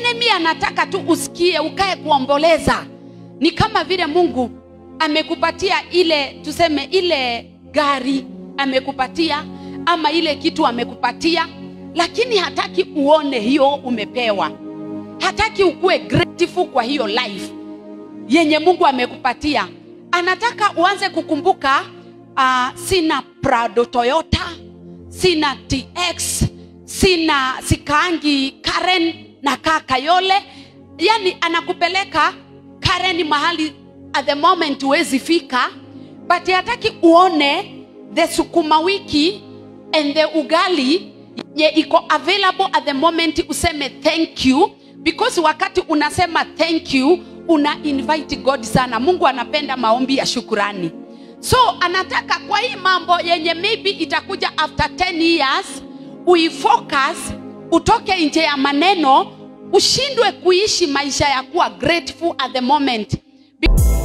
enemy anataka tu usikie ukae kuomboleza ni kama vile mungu amekupatia ile tuseme ile gari amekupatia ama ile kitu amekupatia lakini hataki uone hiyo umepewa hataki ukuwe grateful kwa hiyo life yenye mungu amekupatia anataka uanze kukumbuka uh, sina prado toyota sina tx sina sikaangi karen na kaa kayole yani anakupeleka karen mahali at the moment huwezi fika but hataki uone the sukuma wiki and the ugali ye iko available at the moment useme thank you because wakati unasema thank you una invite god sana mungu anapenda maombi ya shukurani so anataka kwa hii mambo yenye maybe itakuja after 10 years uifocus utoke nje ya maneno ushindwe kuishi maisha ya kuwa grateful at the moment Be-